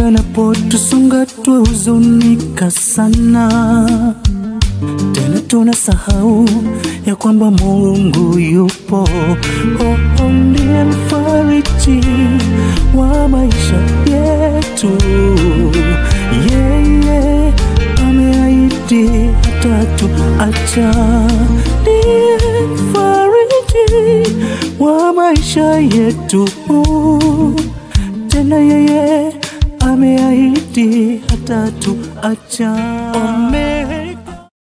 yanapotusonga twahuzunika sana, tena tunasahau ya kwamba Mungu yupo. Oh, oh, ndiye mfariji wa maisha yetu. Yeye ameahidi hatatuacha. Ndiye mfariji wa maisha yetu, tena yeye ameahidi hatatuacha. Amen.